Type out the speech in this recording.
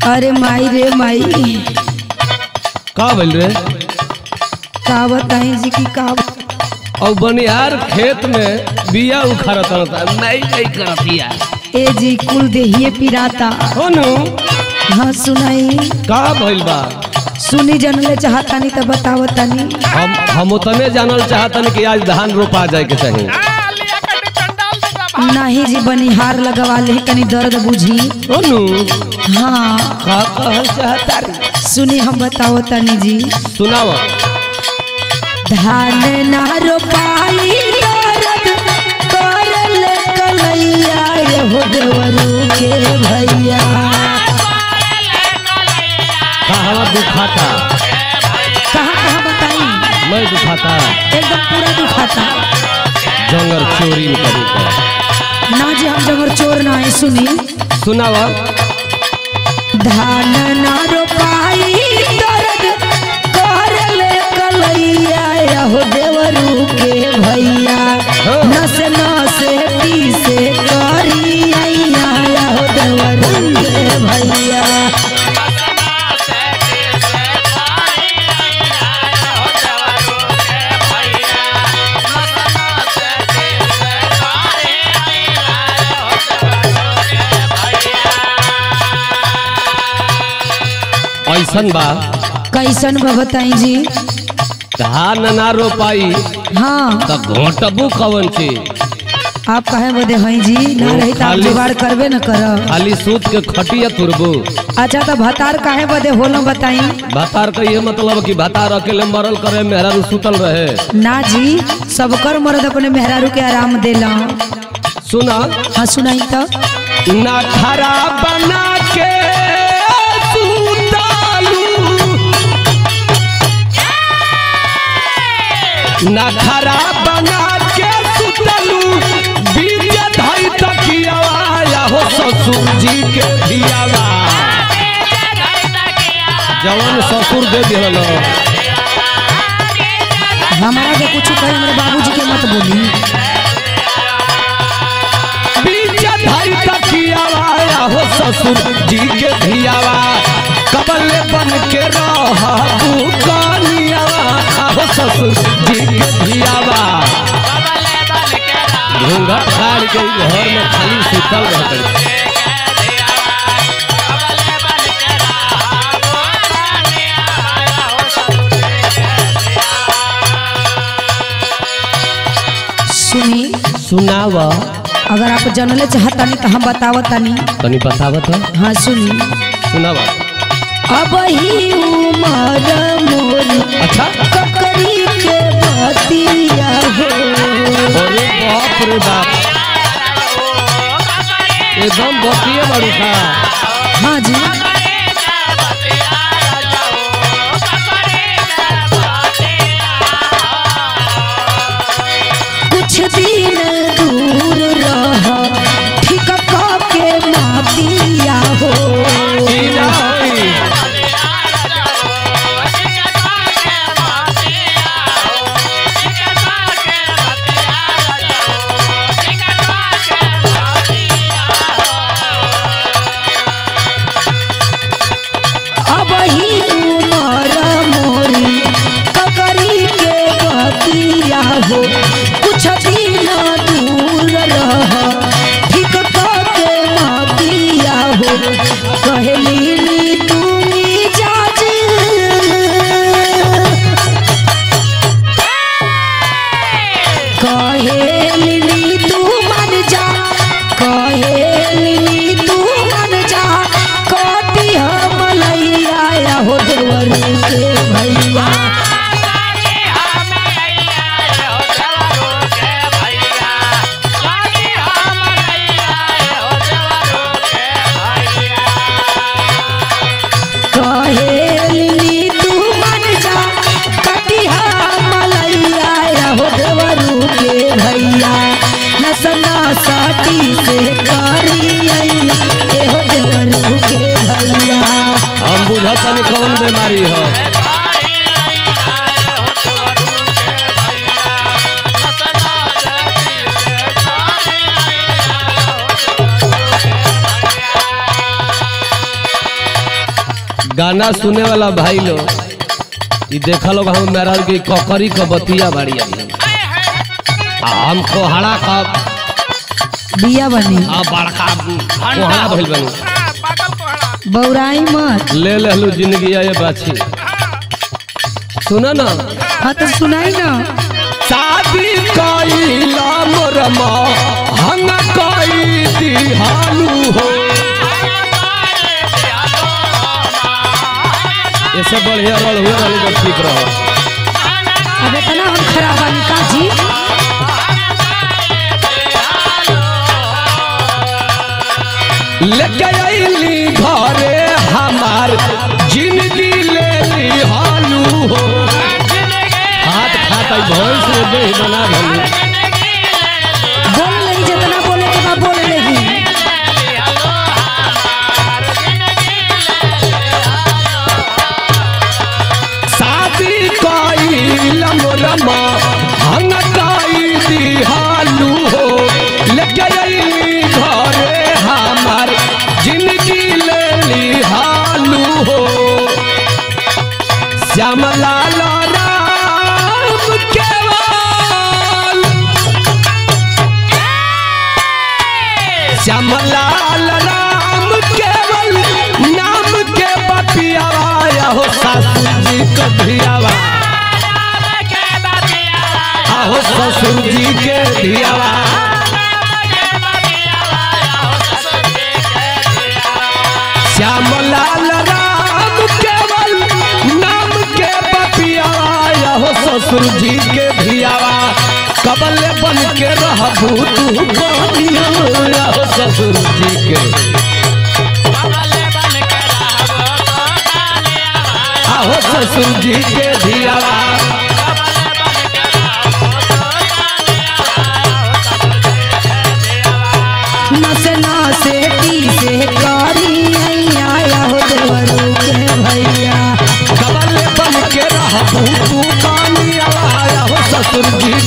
अरे माई रे माई का बोल रे का बताई जी की का और बनिहार खेत में बिया उखाड़त रहता नहीं नहीं करतिया ए जी कुल देहिए पिराता हो नु हाँ सुनाई का भइल बा सुनी जनले चाहतानी तो बतावतानी हम हम उतने जानल चाहतन कि आज धान रोपा जाए के चाहिए नहीं जी बनिहार लगवा ले कनी दर्द बुझी हो नु हाँ का कहल चाहता रे सुनी हम बतावतानी जी सुनावा धान ना रोपाई दर्द करल कलैया हो देवरू के भैया कहाँ दुखाता कहाँ कहाँ बताई मैं दुखाता एकदम पूरा दुखाता जंगल चोरी करी का ना जी हम जबर चोर ना है सुनी सुनावा धान ना रोपाई दर्द करल कलैया हो देवरू के भैया हाँ। नस नसे पीसे करी अइया हो देवरू के भैया ऐसन बा कैसन बा बताई जी धान ना रोपाई हाँ त घोटबू कवन चीज आप कहे बदे हैं जी ना रही तो आप खाली- जुगाड़ करबे न कर खाली सूत के खटिया तुरबू अच्छा तो भतार काहे बदे होलो बताई भातार का ये मतलब कि भातार अकेले मरल करे मेहरा सुतल रहे ना जी सबकर मर्द अपने मेहरारू के आराम देला सुना हाँ सुनाई तो ना खरा बना के सुतालू ना खरा बना के सुतलू बीज धई तकियावा हो ससुर जी के धियावा जवान ससुर दे दिहल हमारा के कुछ कहे हमारे बाबूजी के मत बोली बीज धई तकियावा हो ससुर जी के धियावा कबल बन के रहबू कनियावा हो ससुर जी के धियावा घूंघट फाड़ के घर में खाली सुतल रहते सुनी सुनावा अगर आप जनले चाहतानी तो हम बतावतानी तनी बतावत हाँ सुनी सुनावा अब ही उमर मोर अच्छा ककरी के बतिया हो अरे बाप रे बाप एकदम बतिए बड़ू का हाँ जी कुछ दिन दूर रह ठीक के मातिया हो की ना होई अब ही उमर मोरी ककरी के बतिया हो कुछ दिन दूर रह ठीक के मातिया हो कहली नी तुमी जाज कहेली तू मन जा कहेली तू मन जा कटी हम लैया हो देवरू के भैया कहेली तू मन जा कटी हम लैया हो देवरू के भैया नसना साटी से करी ए हो देवरू के भैया हम बुझत तनी कौन बीमारी हो गाना सुने वाला भाई लोग ये देखा लोग हम मेरा की ककरी क बतिया बाड़ी अभी आ हम कोहड़ा का बिया बनी आ बड़का कोहड़ा भइल बनी बौराई मत ले लेलू जिंदगी ये बाछी सुना ना हाँ तो सुनाई ना शादी कइला मोरमा हम कई दिहालू हो ये सब बढ़िया रल हुए रहली तो ठीक रहो अब इतना हम खराब बानी का जी लेके अइली घरे हमार जिंदगी ले ली हालू हो हाथ खाता भैंस में दही बना भली बोल लगी जितना बोले के बाद बोल लगी शादी कइल मोरमा हम कई दिहालू हो लेके अइली घरे हमार जिंदगी ले ली हालू हो श्यामलाल राम केवल श्यामलाल राम केवल नाम के बपियावा हो सासू जी कभियावा आहो ससुर जी के धियावा श्यामलाल राम केवल नाम के बपियावा हो ससुर जी के धियावा कबल बन के रहबू तू बनिया हो ससुर जी के आहो ससुर जी के धियावा नसे नसे टी से करी आया हो देवरू के भैया कबल बन के रहबू तू बनिया हो ससुर जी